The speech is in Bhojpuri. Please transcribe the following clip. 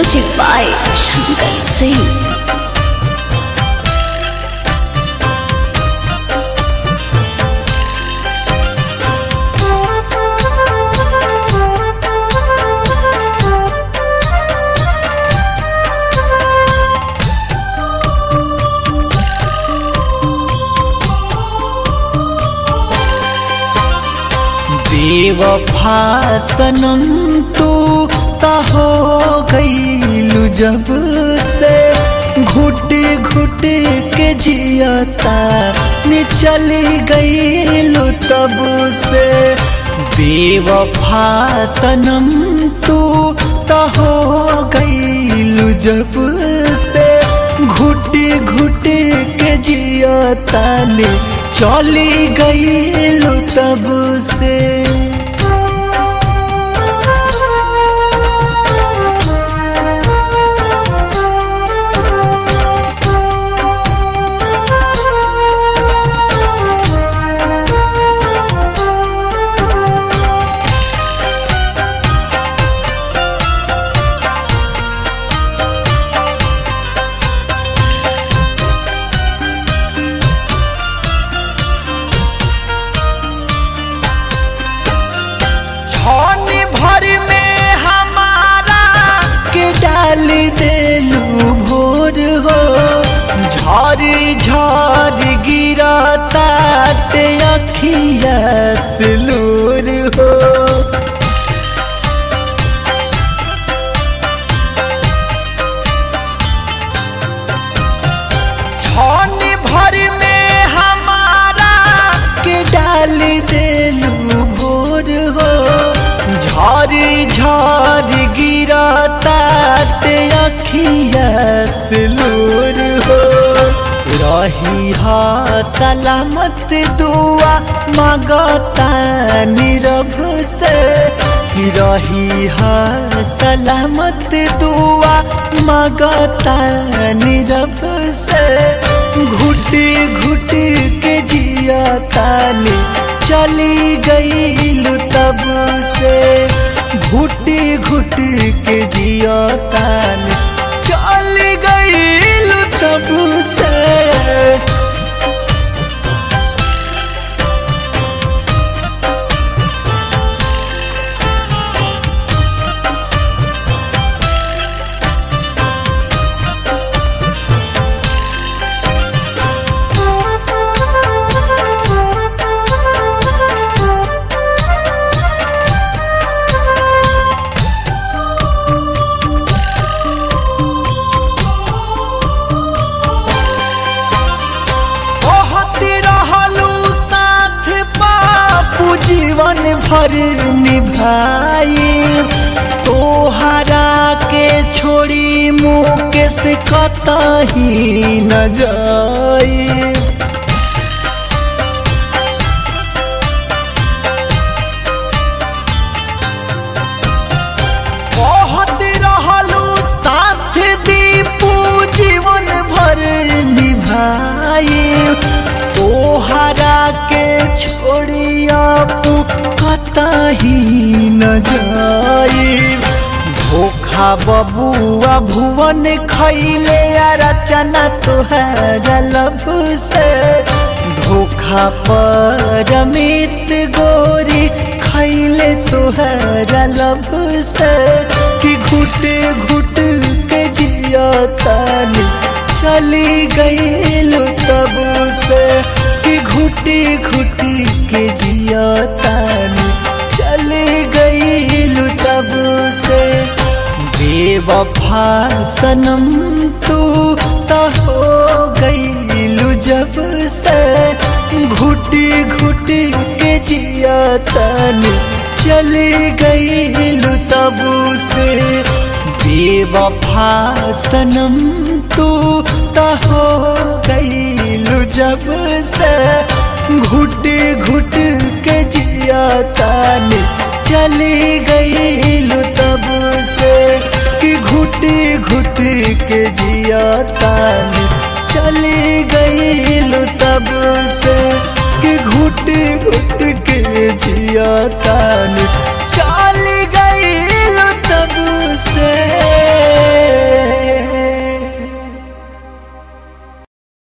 Music by Shankar Singh. बेवफा सनम तू ता हो गईलू जब से घुट घुट के जियता ने चली गईलू तब से बेवफा सनम तू ता हो गईलू जब से घुट घुट के जियता ने चली गईलू तब से छन भर में हमारा के डाल देलू भोर हो झर झर गिरता ते अखिया सिलूर हो छन भर में हमारा के डाल देलू भोर हो झर झर गिरता ते अखिया सिलूर हो रही हा सलामत दुआ मगता नीरव से रही हा सलामत दुआ मगता नीरव से घुट घुट के जियता ने चली गईलू तब से घुट घुट के जियता ने चली गईलू तब से बहुत रहलू साथ बापू जीवन भर निभाई तोहरा के छोड़ी मुकेश कतही न जाई बहुत रहलू साथ दीपू जीवन भर निभाई तोहरा के छोड़िया कतही न जाई धोखा बबुआ भुवन खैले आ रचना तुहरा लब से धोखा पर मित गोरी खैले तुहरा लब से कि घुट घुट के जियतानी चली गईलू तब से कि घुटी घुटी के जियतानी चली गईलू तब से बेवफा सनम तू तो हो गईलू जब से घुटी घुटी के जियतानी चली गईलू तब से बेवफा सनम तू तो हो गईलू जब से घुट घुट के जियतानी चली गईलू तब से कि घुटी घुटी के जियतानी चली गईलू तब से कि घुट घुट के जियतानी